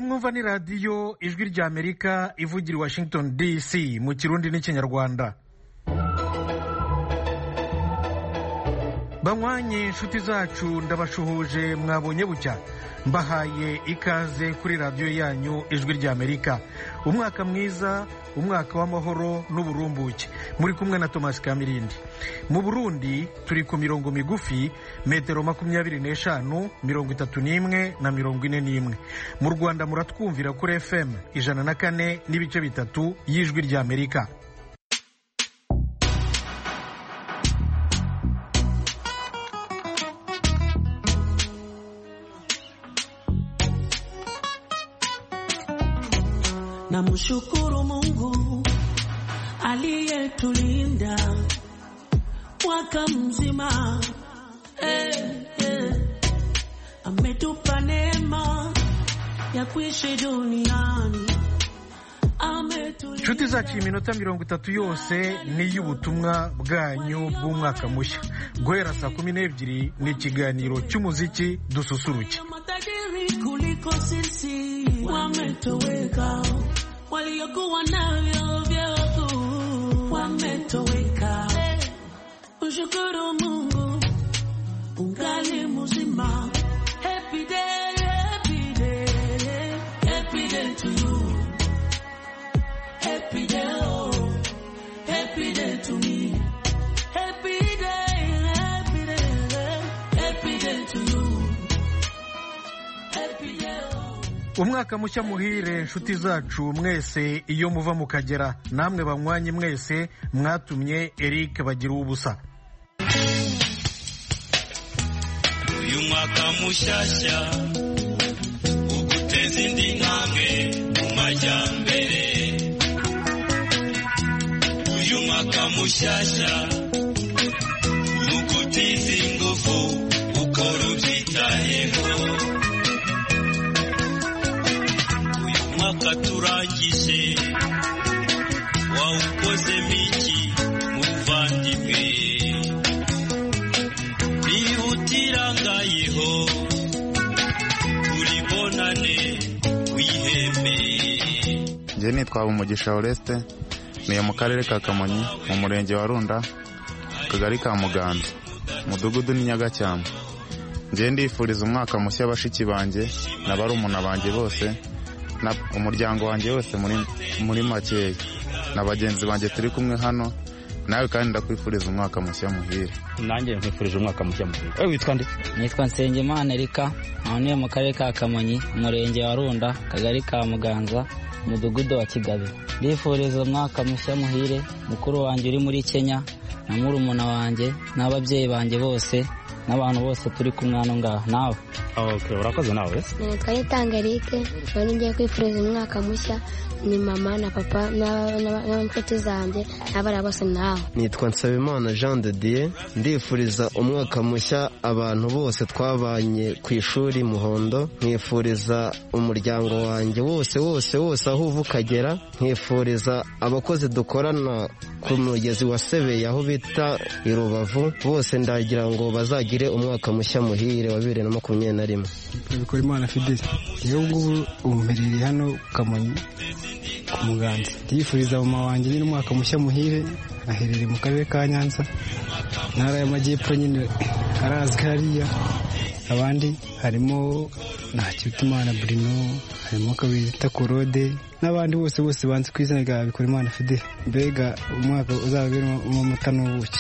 mwumva ni radiyo ijwi ry'amerika ivugira i washington dc mu kirundi n'ikinyarwanda banywanye inshuti zacu ndabashuhuje mwabonye bucya mbahaye ikaze kuri radiyo yanyu ijwi ry'amerika umwaka mwiza umwaka w'amahoro n'uburumbuke muri kumwe na tomasi kamirindi mu burundi turi ku mirongo migufi metero makumyabiri n'eshanu mirongo itatu n'imwe na mirongo ine n'imwe mu rwanda muratwumvira kuri fm ijana na kane n'ibice bitatu y'ijwi ry'amerika Namshukuru Mungu aliyetulinda mwaka mzima eh, eh. Ametupa neema ya kuishi duniani inshuti zacu iminota mirongo itatu yose ni iy'ubutumwa bwanyu bw'umwaka mushya guhera saa kumi n'ebyiri ni ikiganiro cy'umuziki dususuruke matajiri kuliko sisi wametoweka, waliokuwa navyo vyote wametoweka. Ushukuru Mungu ungali mzima. Happy day, happy day, happy day to you. Happy day, oh, happy day to me. Happy day, happy day, happy day to you. Happy day, oh. umwaka mushya muhire inshuti zacu mwese iyo muva mukagera namwe banywanye mwese mwatumye eric bagira ubusa uyu mwaka mushyashya uguteza indi ntambwe mu majyambere uyu mwaka mushyashya ugutiza ingufu ukora ubyitayeho uyu mwaka turangije wawukozemo iki muvandimwe ihutirangayeho uribonane wiheme njye nitwa umugisha Oreste niyo mu karere ka kamonyi mu murenge wa runda akagari ka muganza umudugudu ni nyagacyamba njye ndifuriza umwaka mushya bashiki banjye na barumuna banjye bose na umuryango wanjye wose muri muri makeya na bagenzi banjye turi kumwe hano nawe kandi ndakwifuriza umwaka mushya muhire nanjye nkwifurije umwaka mushya muhire wowe witwa nde nitwa nsengimana erika ntuye mu karere ka kamonyi umurenge wa runda akagari ka muganza umudugudu wa kigabe ndifuriza umwaka mushya muhire mukuru wanjye uri muri kenya na murumuna wanjye n'ababyeyi banjye bose n'abantu bose turi kumwe hano ngaha nawe okay urakoze nawe nitwa nitanga Eric ubu ngiye kwifuriza umwaka mushya ni mama na papa na- na- n'inshuti zanjye n'abana bose nawe nitwa nsabimana jean de dieu ndifuriza umwaka mushya abantu bose twabanye ku ishuri muhondo nkifuriza umuryango wanjye wose wose wose aho uva ukagera nkifuriza abakozi dukorana ku mugezi wa sebeye aho bita i rubavu bose ndagira ngo bazagire umwaka mushya muhire wa bibiri na makumyabiri na rimwe bikora imana fideli yewe ngubu ubu mperereye hano ku kamonyi ku muganza ndiyifuriza mama wanjye nyine umwaka mushya muhire aherereye mu karere ka nyanza intara y'amajyepfo nyine arazwi hariya abandi harimo ntakirutimana burino harimo kabita korode n'abandi bose bose banze ku izina rya bikora imana fideli mbega umwaka uzaberamo amata n'ubuki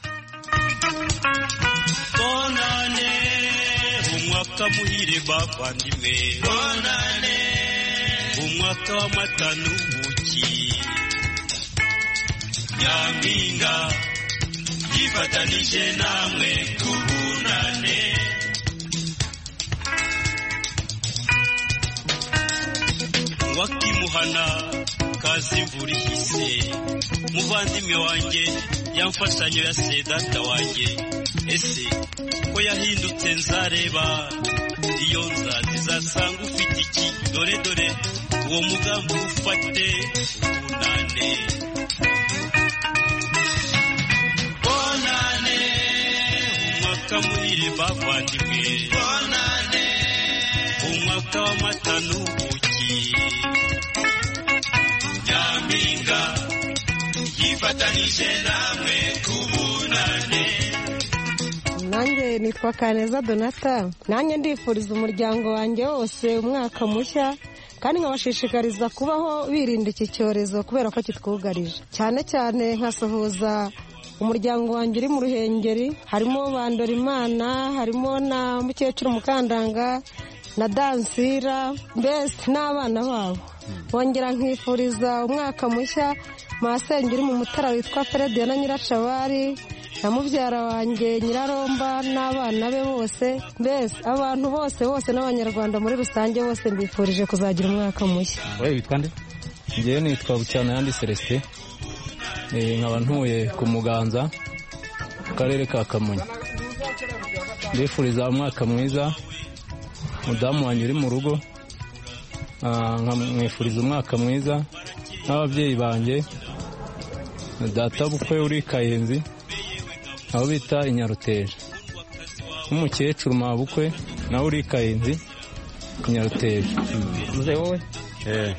bonane umwaka muhire bavandimwe bonane umwaka w'amata n'ubuki nyampinga yifatanije namwe kubunane wakimuhana kazi imvura ihise muvandimwe wanjye yamfashanyo ya sedata wanjye ese ko yahindutse nzareba iyo nzazi zasanga ufite iki dore dore uwo mugambi ufate ubunane bonane umwaka muhire bavandimwe bonane umwaka w'amata n'ubuki nyampinga yifatanije namwe kubunane nanjye nitwa kaneza donata nanjye ndifuriza umuryango wanjye wose umwaka mushya kandi nkabashishikariza kubaho birinda iki cyorezo kubera ko kitwugarije cyane cyane nkasuhuza umuryango wanjye uri mu ruhengeri harimo bandorimana harimo na mukecuru mukandanga na dansira mbese n'abana babo bongera nkifuriza umwaka mushya masenge uri mu mutara witwa ferediya na nyiracabari na mubyara wanjye nyiraromba n'abana be bose mbese abantu bose bose n'abanyarwanda muri rusange bose mbifurije kuzagira umwaka mushya wowe witwa nde ngewe nitwa bucyana yandi celestin Eh, nkaba ntuye ku muganza mu karere ka kamonyi ndifuriza umwaka mwiza mudamu wanjye uri mu rugo Ah, nkamwifuriza umwaka mwiza n'ababyeyi banjye na data bukwe uri kayenzi aho bita inyaruteja n'umukecuru mabukwe nawe uri kayenzi inyaruteja muze wowe eh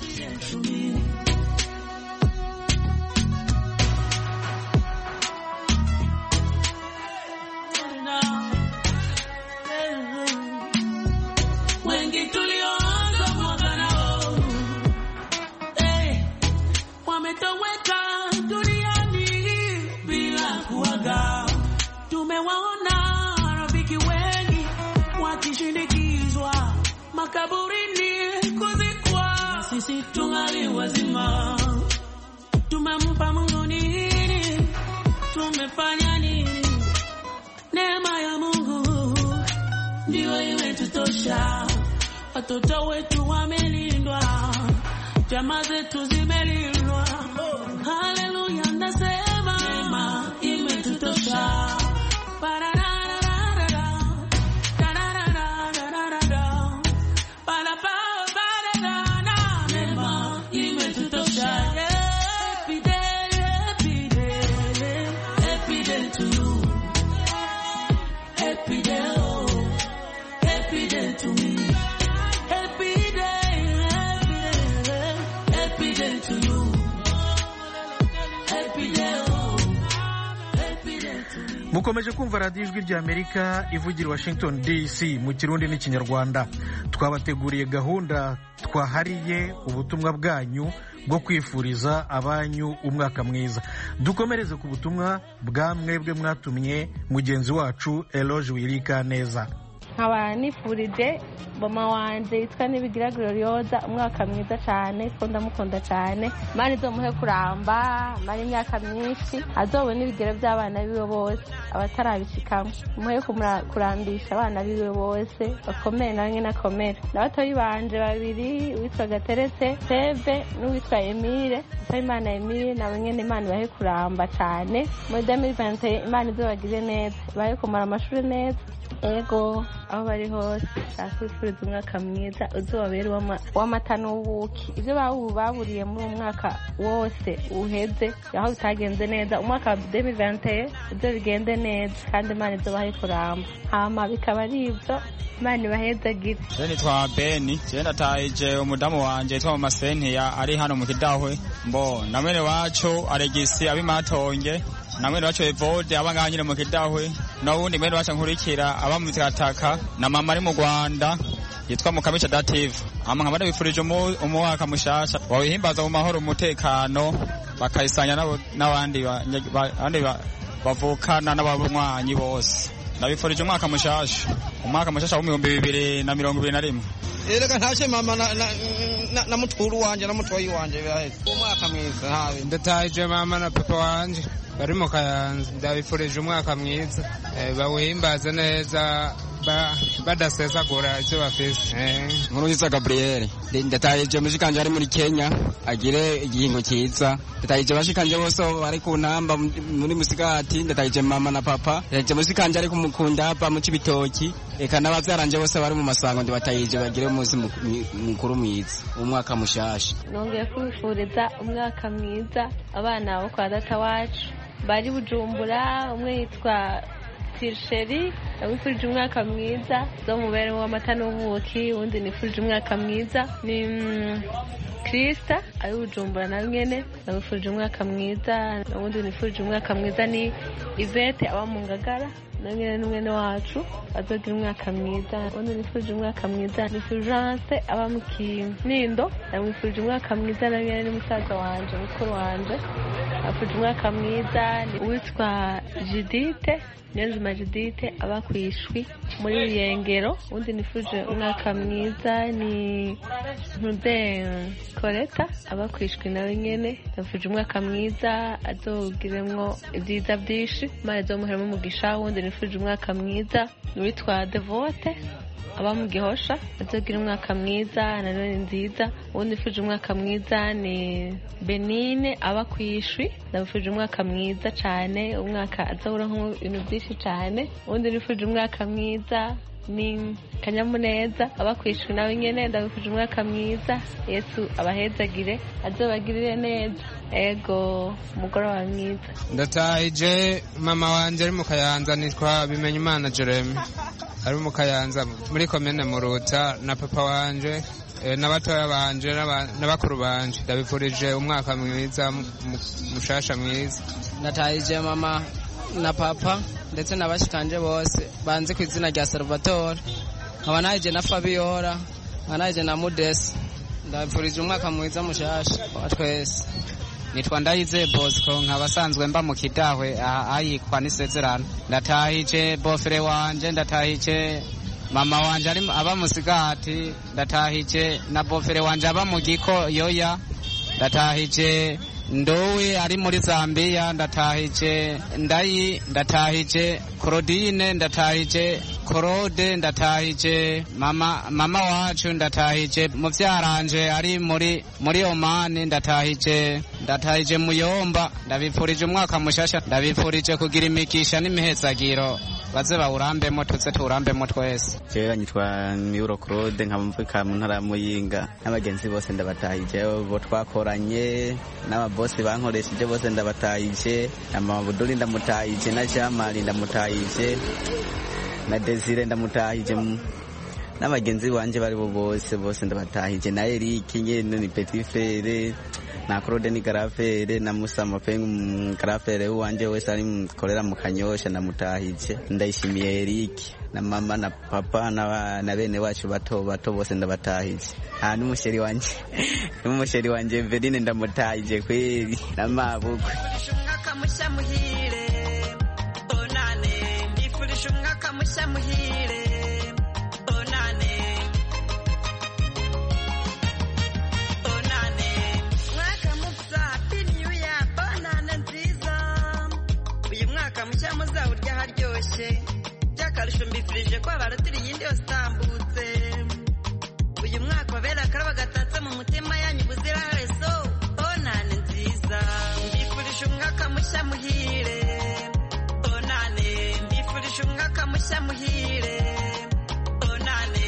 wengi tulioanza mwaka nao eh, wametoweka duniani bila kuaga. Tumewaona rafiki wengi wakishindikizwa makaburini kuzikwa, sisi tungali wazima. Tumempa Mungu nini? Tumefanya nini? Neema ya Mungu ndiyo imetutosha. Watoto wetu wamelindwa, jamaa zetu zimelindwa. Haleluya, nasema neema imetutosha. Ba-da-da-da-da-da-da. Da-da-da-da-da-da-da. Ba-da-ba-ba-da-da-da. Neema imetutosha. Happy day, happy day, happy day to you. Happy day, oh, happy day to me. Happy day, happy day, happy day to you. Happy day, oh, happy day to me. mukomeje kumva radiyo ijwi ry'amerika ivugira i washington dc mu kirundi n'ikinyarwanda twabateguriye gahunda twahariye ubutumwa bwanyu bwo kwifuriza abanyu umwaka mwiza dukomereze ku butumwa bwa mwebwe mwatumye mugenzi wacu eloge wirika neza nkaba nifurije mama wanjye yitwa nibigira glorioza umwaka mwiza cyane ko ndamukunda cyane mani izomuhe kuramba mari imyaka myinshi azobone n'ibigero by'abana biwe bose abatarabishikamo muhe kumura- kurambisha abana biwe bose bakomere nawe nyine akomere na batoyi banje babiri uwitwa gateretse seve n'uwitwa emile imana emile nabo nyine imana ibahe kuramba cyane muri demiri imana izobagire neza ibahe kumara amashuri neza ego aho bari hose ndakwifuriza umwaka mwiza uzobabere uw'ama- w'amata n'ubuki ibyo bawu- baburiye muri uwo mwaka wose uheze aho bitagenze neza umwaka wa demi vanteye ibyo bigende neza kandi imana izobahe kuramba hama bikaba ari ibyo imana ibahezagire Je nitwa Beni je ndatahije umudamu wanje yitwa Mama Sentiya ari hano mu Kidahwe mbo na mwene wacu Alegisi abimatonge na mwene wacu Evode aba ngaha nyine mu Kidahwe n'uwundi mwene wacu nkurikira aba mu Gataka na mama ari mu Rwanda yitwa Mukamisha Dative ama nkaba ndabifurije umu- umwaka mushasha wawihimbaza mu mahoro umutekano bakayisanya n'abo- n'abandi ba- ba- abandi ba- bavukana n'abanywanyi bose ndabifurije umwaka mushasha umwaka mushasha w'ibihumbi bibiri na mirongo ibiri na rimwe erega ntacyo mama na, na, na, na mutwuru wanje na mutoyi wanje biraheze umwaka mwiza ntabe ndatahije mama na papa wanje bari mu kayanza ndabifurije umwaka mwiza Eh, bawuhimbaze neza ba- badasesagura icyo bafise Eh. nkurunziza gaburiyeri ndatahije mushikanje ari muri kenya agire igihingo cyiza ndatahije bashikanje bose bari ku ntamba muri musigati ndatahije mama na papa ndatahije mushikanje ari kumukundapa mu cibitoki eka n'abavyaranje bose bari mu masango ndibatahije bagire umunsi mu- mi- mukuru mwiza umwaka mushasha nongeye kubifuriza umwaka mwiza abana bo kwa data wacu bari bujumbura umwe yitwa tirisheri ndamwifurije umwaka mwiza zo mubereho w'amata n'ubuki uwundi nifurije umwaka mwiza ni mm, Krista ari bujumbura na nyene ndamwifurije umwaka mwiza uwundi nifurije umwaka mwiza ni Ivete aba mu ngagara na nyene n'umwene wacu azogira umwaka mwiza uwundi nifurije umwaka mwiza ni Fulgence aba mu Kinindo ndamwifurije umwaka mwiza na nyene n'umusaza wanje mukuru wanje afurije umwaka mwiza ni uwitwa Judite Niyonzima Judite aba ku ishwi muri Ruyengero uwundi nifurije umwaka mwiza ni Ntude Koleta aba ku ishwi nawe nyene ndamufurije umwaka mwiza azogiremwo ibyiza byinshi Imana izomuheremo umugisha uwundi nifurije umwaka mwiza ni uwitwa Devote aba mu gihosha azogira umwaka mwiza na none nziza uwundi nifurije umwaka mwiza ni benine aba ku ishwi ndamufurije umwaka mwiza cyane umwaka azohoramo ibintu byinshi cyane uwundi nifurije umwaka mwiza ni kanyamuneza aba ku ishwi nawe nyene ndamufurije umwaka mwiza yesu abahezagire azobagirire neza ego umugoroba mwiza ndatahije mama wanje ari mu kayanza nitwa bimenyimana jeremy ari mu kayanza muri komine muruta na papa wanje eh, n'abatoya banje n'aba- n'abakuru banje ndabifurije umwaka mwiza mu- mu- mushasha mwiza natahije mama na papa ndetse na bashikanje bose banzi ku izina rya salvatore nkaba nahije na fabiola nkaba nahije na mudesi ndabifurije umwaka mwiza mushasha wa twese nitwa ndayizeye bosco nkaba asanzwe mba mu kidahwe aha ayikwa n'isezerano ndatahije bofere wanje ndatahije mama wanje ari aba musigati ndatahije na bofere wanje aba mu giko yoya ndatahije ndowe ari muri zambiya ndatahije ndayi ndatahije claudine ndatahije korode ndatahije mama mama wacu ndatahije muvyaranje ari muri muri omani ndatahije ndatahije muyomba ndabipfurije umwaka mushasha ndabipfurije kugira imigisha n'imihezagiro baze bawurambemo tuze tuwurambemo twese jewe nyitwa miuro claude nkaba mvuka mu ntara ya muyinga n'abagenzi bose ndabatahije bo twakoranye n'ababosi bankoresheje bose ndabatahije na mama buduri ndamutahije na jamali ndamutahije na desire ndamutahije mu- n'abagenzi banje bari bo bose bose ndabatahije na erike nyene ni petit frere na claude ni garafere na musa mapengu mm, garafere wanje wese ari mukorera mu kanyosha ndamutahije ndayishimiye erike na mama na papa na, na bene wacu bato bato bose ndabatahije ah n'umusheri wanje n'umusheri wanje Everine ndamutahije kweli na mabukwe umwaka mushya muhire onane mbifurije umwaka mushya muhire onane onane mwaka musa happy new year bonane nziza uyu mwaka mushya muzawurya haryoshye by'akarusho mbifurije ko abarutira iyindi yose itambutse uyu mwaka wabera akaraba gatatse mu mutima yanyu ubuziraherezo onane nziza mbifurije umwaka mushya muhire onane mbifurije umwaka mushya muhire onane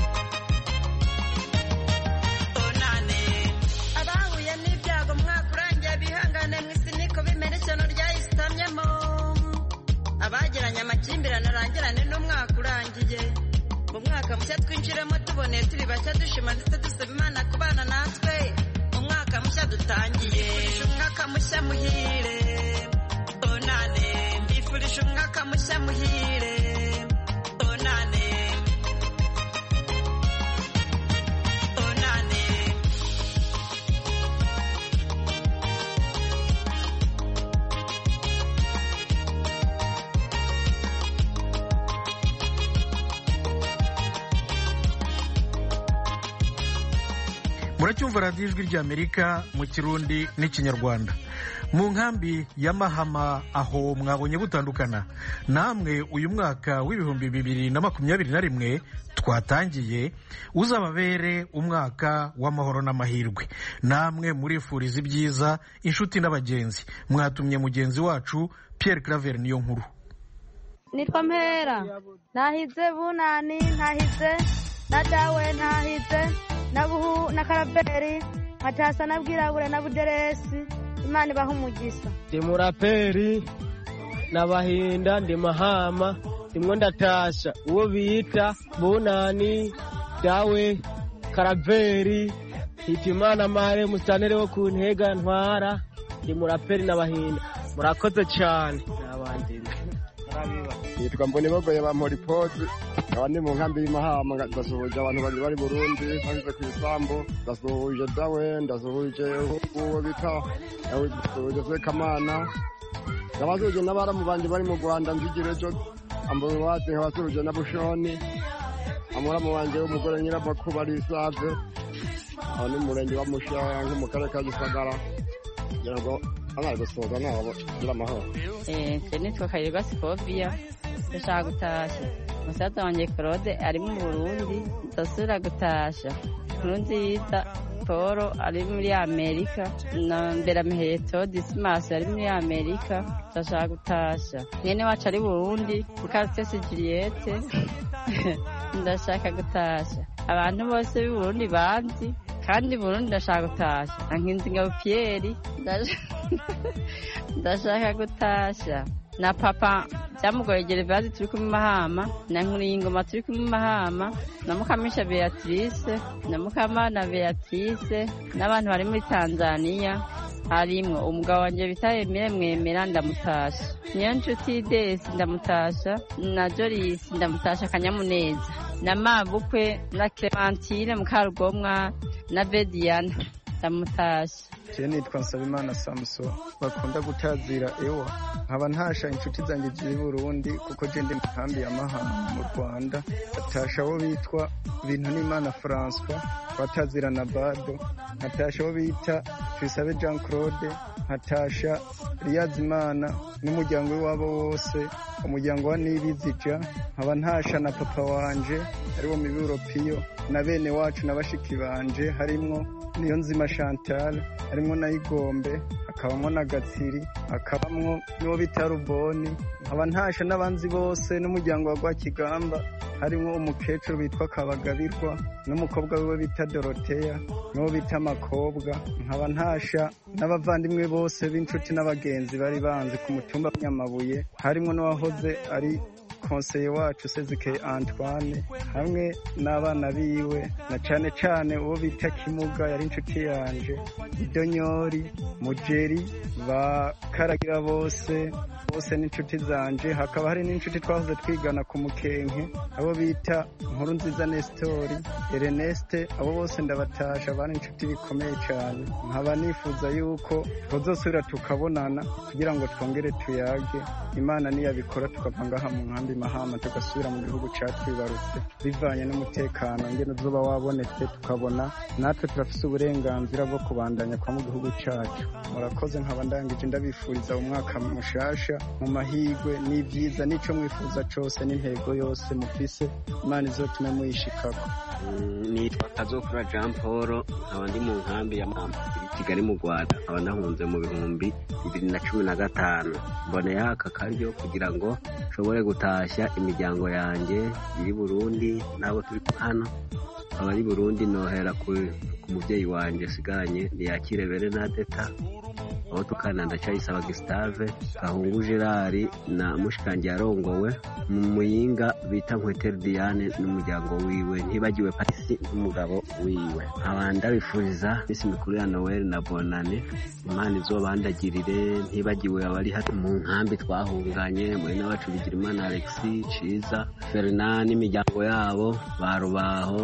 onane abahuye n'ibyago umwaka urangiye bihangane mu isi niko bimera ishyano ryayisitamyemo abagiranye amakimbirane arangirane n'umwaka urangiye mu mwaka mushya twinjiremo tuboneye turi bashya dushima ndetse dusaba imana kubana natwe umwaka mushya dutangiye mbifurije umwaka mushya muhire onane mbifurije umwaka mushya muhire onane onane muracyumva radiyo ijwi ry'amerika mu kirundi n'ikinyarwanda mu nkambi ya mahama aho mwabonye butandukana namwe uyu mwaka w'ibihumbi bibiri na makumyabiri na rimwe twatangiye uzababere umwaka w'amahoro n'amahirwe namwe murifuriza ibyiza inshuti n'abagenzi mwatumye mugenzi wacu Pierre Claver niyo nkuru nitwa mpera nahize bunani ntahize na dawe ntahize na buhu na karaberi nkatasa na bwirabure na buderesi imana ibaha umugisha ndi muraperi na bahinda ndi mahama rimwo ndatasha uwo bita bunani dawe karaveri hitimana mare musanere wo ku ntega ntwara ndi muraperi n'abahinda murakoze cyane n'abandi yitwa mbonibogoye ba moripozi nkaba ndi mu nkambi y'imahama ndasuhuje abantu bari bari burundi banyuze ku isambu ndasuhuje dawe ndasuhuje uwo bita ndasuhuje sekamana ndabasuhuje n'abaramu banje bari mu rwanda nzigire ejo ambuwasi nkabasuhuje na bushoni amuramu wanje w'umugore nyiramakuba ari isave aho ni murenge wa mushange mu karere ka gisagara kugira ngo amaze gusoza nabo gira amahoro je nitwa kayirwa sikoviya ndashaka gutasha musaza wanjye claude ari mu burundi ndasubira gutasha nkuru nziza paul ari muri amerika na mberamuheto disimasi ari muri amerika ndashaka gutasha mwene wacu ari burundi mukaritesi juliette ndashaka gutasha abantu bose b'i burundi banzi kandi burundi ndashaka gutasha na nkinzingabo piyeri ndashaka gutasha na papa byamugoye gerevasi turi kumwe mahama na nkuriyingoma turi kumwe mahama na mukamisha beatrice na mukamana beatrice n'abantu bari muri tanzania harimwo umugabo wanjye bita emile mwemera ndamutasha niyo nshuti desi ndamutasha na jorisi ndamutasha akanyamuneza na mabukwe na clementine mukarugomwa na bediyana ndamutasha je nitwa nsabimana samuso bakunda gutazira ewa nkaba ntasha inshuti zanjye ziri burundi kuko je ndi mu nkambi ya mahama mu rwanda batasha abo bitwa bintu n'imana françois batazira na bado nkatasha abo bita tubisabe jean claude nkatasha riyazimana n'umuryango w'iwabo wose umuryango wa nibizija nkaba ntasha na papa wanje ariwo miburo piyo na bene wacu na bashiki banje harimwo niyo nzima chantal harimwo na igombe hakabamwo na gatsiri hakabamwo n'uwo bita ruboni nkaba ntasha n'abanzi bose n'umuryango wa rwakigamba harimwo umukecuru bitwa kabagabirwa n'umukobwa wiwe bita doroteya n'uwo bita amakobwa nkaba ntasha n'abavandimwe bose b'inshuti n'abagenzi bari banzi ku mutumba nyamabuye harimwo n'uwahoze ari konseye wacu sezikeye antoine hamwe n'abana biwe na cane cane uwo bita kimuga yari inshuti yanje idonyori mujeri bakaragira bose bose n'inshuti zanje hakaba hari n'inshuti twahoze twigana ku mukenke abo bita nkuru nziza nestori ereneste abo bose ndabatasha bari inshuti bikomeye cyane nkaba nifuza yuko tuzosubira tukabonana kugira ngo twongere tuyage imana niyabikora tukava ngaha mu nkambi mahama tugasubira mu gihugu catwibarutse bivanye n'umutekano ngene uzoba wabonetse tukabona natwe turafise uburenganzira bwo kubandanya kwa mu gihugu cacu murakoze nkaba ndangije ndabifuriza umwaka mushasha mu mahigwe n'ibyiza n'ico mwifuza cose n'intego yose mufise imana izotume muyishikako nitwa kazokura jean paul nkaba ndi mu nkambi ya mama iri kigali mu rwanda nkaba nahunze mu bihumbi bibiri na cumi na gatanu mboneyeho aka karyo kugira ngo nshobore gutashya imiryango yanjye iri burundi n'abo turi hano abari burundi nohera ku mubyeyi wanjye asigaranye ntiyakire berenadeta aho tukana ndacayisaba gisitave gahungu gerard na mushikangi yarongowe mu muyinga bita nkweteri diane n'umuryango wiwe ntibagiwe patisi n'umugabo wiwe nkaba ndabifuriza minsi mikuru ya noel na bonane imana izobandagirire ntibagiwe abari hano mu nkambi twahunganye mwene wacu bigirimana alexi ciza ferina n'imiryango yabo ba rubaho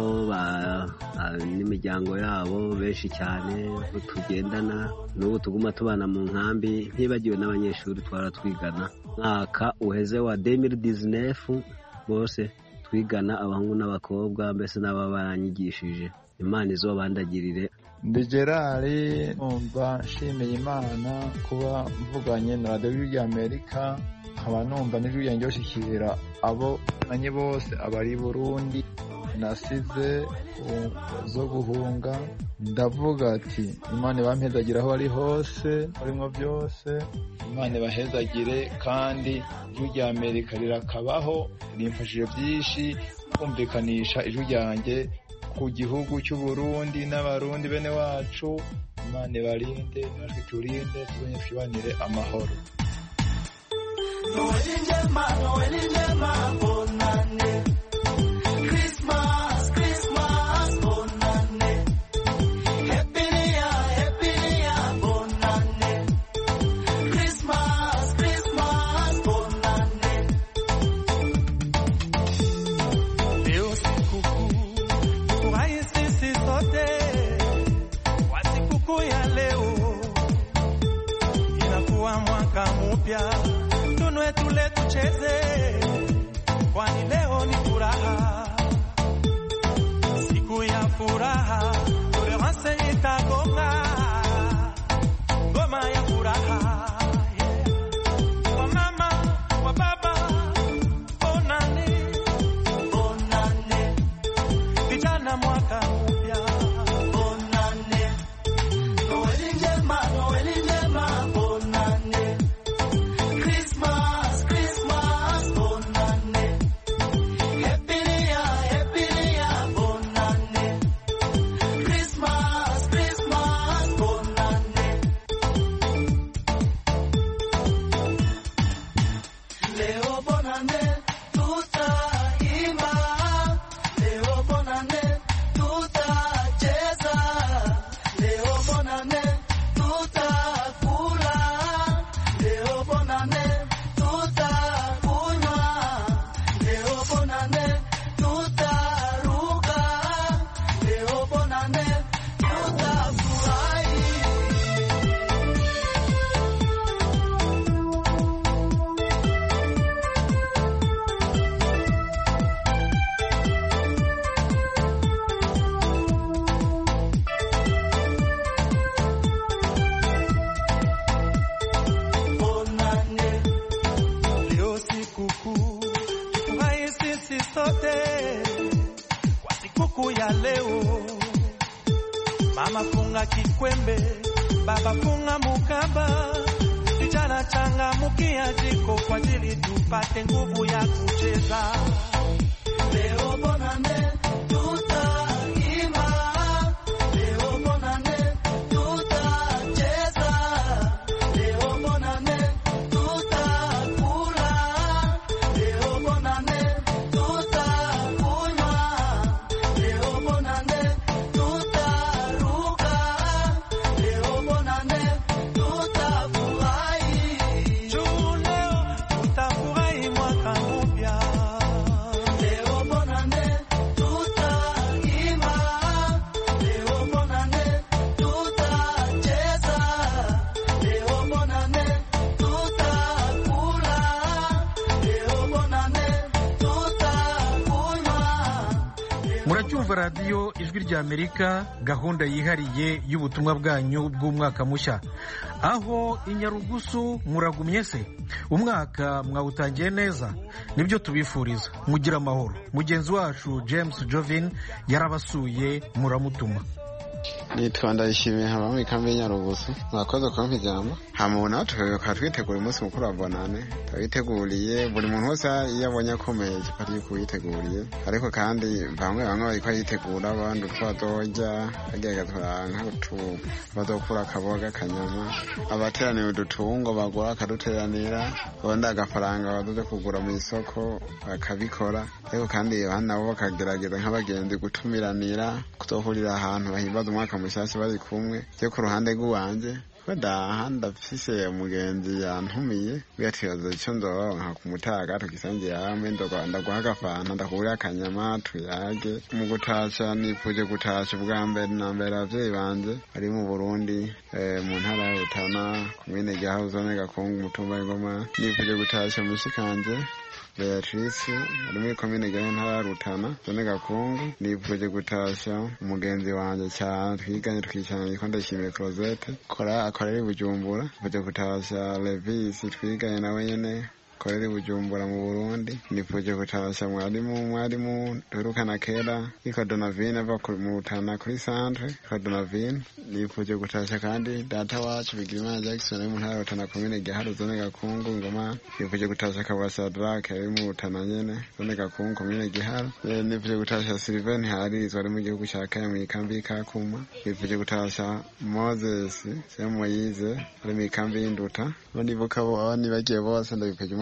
n'imiryango yabo benshi cyane tugendana n'ubu tuguma tubana mu nkambi ntibagiwe n'abanyeshuri twara twigana mwaka uheze wa demiri dizinefu bose twigana abahungu n'abakobwa mbese n'aba baranyigishije imana izobandagirire ndi gerari numva nshimiye imana kuba mvuganye na radiyo y'amerika nkaba numva n'ijwi ryanjye bashyikira abo banye bose abari burundi nasize zo guhunga ndavuga ati imana ibampezagire aho ari hose urimo byose imana ibahezagire kandi ijwi rya amerika rirakabaho rimfashije byinshi kumvikanisha ijwi ryanjye ku gihugu cy'u Burundi n'abarundi bene wacu imana ibarinde natwe turinde tubonye twibanire amahoro Noeli njema, Noeli njema, bonane. Christmas, Christmas, bonane. Happy New Year, Happy New Year, bonane. Christmas, Christmas, bonane. Leo sikukuu, furahi sisi sote kwa sikukuu ya leo, inakuwa mwaka mpya, tunwe tule tucheze, kwani leo ni furaha, siku ya furaha, tolerance itagonga ngoma ya furaha, yeah. Kwa mama, kwa baba, bonane bonane, vijana mwaka mpya bonane, Noeli njema, Noeli njema, bonane. Christmas, Christmas, bonane. Happy New Year, Happy New Year, bonane. Christmas, Christmas, bonane. Leo bonane, tutaimba. Leo bonane, tutacheza. Leo bonane, tutakula. Leo bonane, tutakunywa. Leo bonane, tutaruka. Leo bonane, tutafurahi. bonane. Leo sikukuu, tufurahi sisi sote kwa sikukuu ya leo. Mama funga kikwembe, baba funga mukaba, vijana changamukia jiko kwa ajili tupate nguvu ya kucheza. Leo bonane, tutaimba. Leo bonane, tutacheza. Leo bonane, tutakula. Leo bonane, tutakunywa. Leo bonane, tutaruka. Leo bonane, tutafurahi. Juu leo tutafurahi mwaka mpya. Leo bonane, tutaimba. Leo bonane, tutacheza. Leo bonane, tutakula. Leo bonane, tutakunywa. muracyumva radiyo ijwi rya amerika gahunda yihariye y'ubutumwa bwanyu bw'umwaka mushya aho i nyarugusu muragumye se umwaka mwawutangiye neza nibyo tubifuriza mugira amahoro mugenzi wacu james jovin yarabasuye muramutuma nitwa ndayishimiye haba mu ikambi y'inyarugusu mwakoze kumpa ijambo hama nawe tukaba twitegura umunsi mukuru wa bonane turawiteguriye buri muntu wese iyo abonye akomeye kiba ari kuwiteguriye ariko kandi bamwe bamwe bariko yitegura abandi utwadorya agerageza kuranka utu bazokura akaboga akanyama abateraniye udutungo bagura akaduteranira ubundi agafaranga bazoze kugura mu isoko bakabikora ariko kandi abandi nabo bakagerageza nk'abagenzi gutumiranira kuzohurira ahantu bahimbaza umwaka mushyashya bari kumwe byo ku ruhande rw'iwanje badaha ndafise umugenzi yantumiye biyatibaza icyo nzoronka ku mutaga tugisangiye hamwe ndaguha agafanta ndakubura akanyama tuyage mu gutasha nifuje gutasha ubwa mbere na mbere abavyeyi banje bari mu burundi eh, mu ntara ya rutana komine gihaho zone gakungu umutumba w'ingoma nifuje gutasha mushikanje Beatrice ari muri komine Gahini ntara ya Rutana zone Gakungu nifuje gutasha umugenzi wanje cyane twiganye twicarana yitwa Ndashimiye Closette kora akorera i Bujumbura nifuje gutasha Levis twiganye nawe nyene akorera i Bujumbura mu Burundi nifuje gutasha mwarimu mwarimu duherukana kera yitwa Donavine ava ku- mu Rutana kuri centre yitwa Donavine nifuje gutasha kandi data wacu Bigirimana Jackson ari mu ntara ya Rutana komine Giharo zone Gakungu ngoma nifuje gutasha Kabasha Drake ari mu Rutana nyene zone Gakungu komine Giharo Eh, nifuje gutasha Sylvain Harizo ari mu gihugu ca Kenya mu ikambi y'Ikakuma nifuje gutasha Moses Semoyize ari mu ikambi y'Induta bo nibuka bo abo nibagiye bose ndabipuje umwaka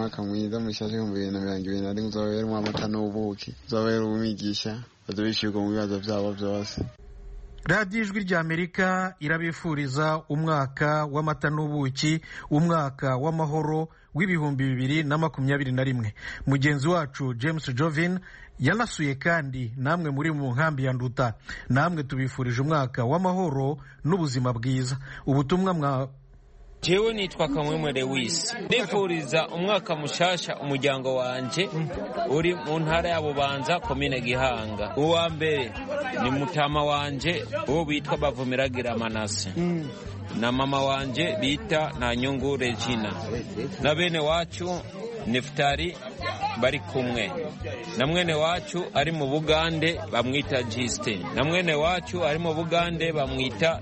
umwaka mwiza mushasha ibihumbi bibiri na mirongo ibiri na rimwe uzobere amata n'ubuki uzobere uwumigisha bazobishirwa mu bibazo vyabo vyose radiyo ijwi ry'amerika irabifuriza umwaka w'amata n'ubuki umwaka w'amahoro w'ibihumbi bibiri na makumyabiri na rimwe mugenzi wacu james jovin yanasuye kandi namwe muri mu nkambi ya nduta namwe tubifurije umwaka w'amahoro n'ubuzima bwiza ubutumwa mwa jewe nitwa kamwemwe lewisi ndifuriza umwaka mushasha umuryango wanje uri mu ntara ya bubanza komine gihanga uwa mbere ni mutama wanje uwo bitwa bavumiragira manase na mama wanje bita nta nyungu regina na bene wacu nefutari bari kumwe na mwene wacu ari mu bugande bamwita jisite na mwene wacu ari mu bugande bamwita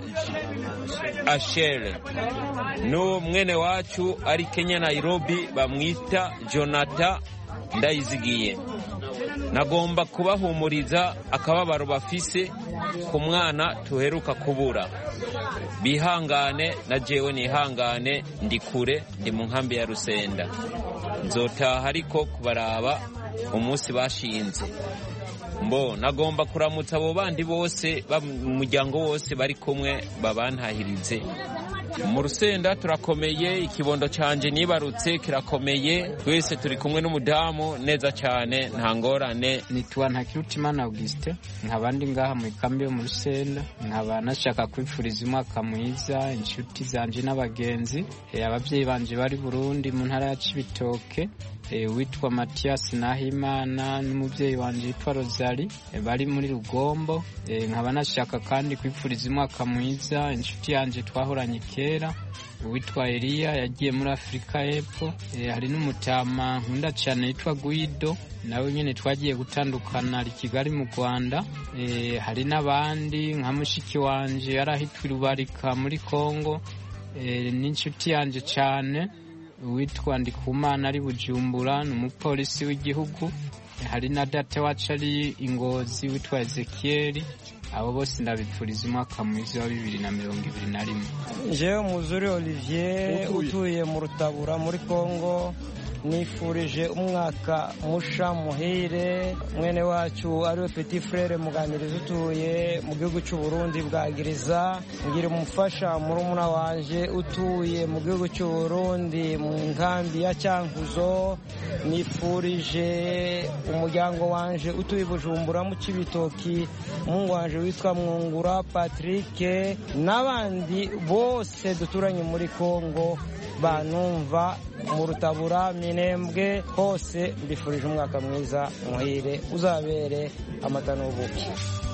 ashere n'uwo mwene wacu ari kenya nairobi bamwita jonata ndayizigiye nagomba kubahumuriza akababaro bafise ku mwana tuheruka kubura bihangane na jewe nihangane ndi kure ndi mu nkambi ya rusenda nzotaha ariko kubaraba umunsi bashinze mbo nagomba kuramutsa abo bandi bose mu muryango wose bari kumwe babantahirize mu rusenda turakomeye ikibondo canje nibarutse kirakomeye twese turi kumwe n'umudamu neza cyane nta ngorane nitwa ntakirutimana augustin nkaba ndi ngaha mu ikambi yo mu rusenda nkaba nashaka kwifuriza umwaka mwiza inshuti zanje n'abagenzi ababyeyi banje bari burundi mu ntara ya cibitoke witwa matiyasi nahimana n'umubyeyi wanjye witwa rozari bari muri rugombo nkaba nashaka kandi kwifuriza umwaka mwiza inshuti yanjye twahoranye kera uwitwa eliya yagiye muri afurika y'epfo hari n'umutama nkunda cyane yitwa guido nawe nyine twagiye gutandukana ari kigali mu rwanda hari n'abandi nka mushiki wanjye yari ahitwa irubarika muri congo n'inshuti yanjye cyane uwitwa ndikumana ari bujumbura ni umupolisi w'igihugu hari na data wacu ari ingozi witwa ezekiyeri abo bose ndabipfuriza umwaka mwiza wa bibiri na mirongo ibiri na rimwe jewe muzuri olivier utuye mu rutabura muri congo nifurije umwaka musha muhire mwene wacu ariwe petit frere muganiriza utuye mu gihugu cy'u Burundi bwagiriza ngira umufasha murumuna wanje utuye mu gihugu cy'u Burundi mu nkambi ya Cyankuzo nifurije umuryango wanje utuye Bujumbura mu Cibitoki mungu wanje witwa Mwungura Patrick n'abandi bose duturanye muri Kongo banumva mu rutabura minembwe hose mbifurije umwaka mwiza muhire uzabere amata n'ubuki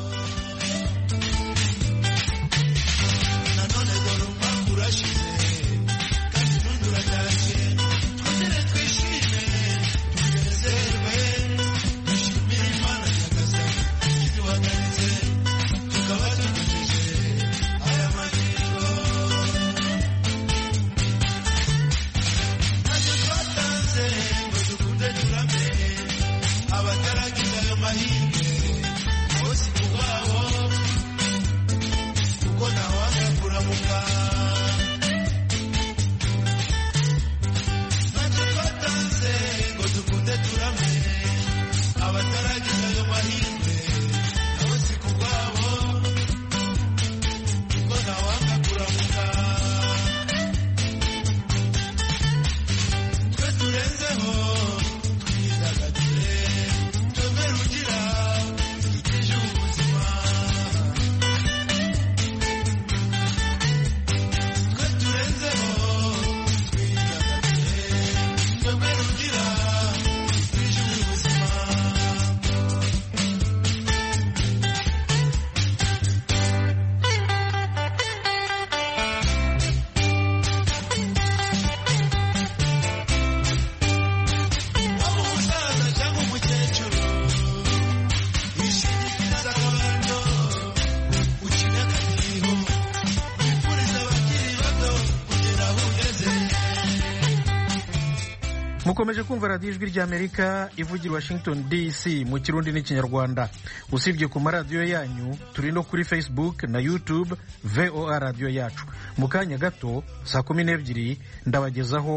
mukomeje kumva radiyo ijwi ry'amerika ivugira washington dc mu kirundi n'ikinyarwanda usibye ku maradiyo yanyu turi no kuri facebook na youtube voa radiyo yacu mu kanya gato saa kumi n'ebyiri ndabagezaho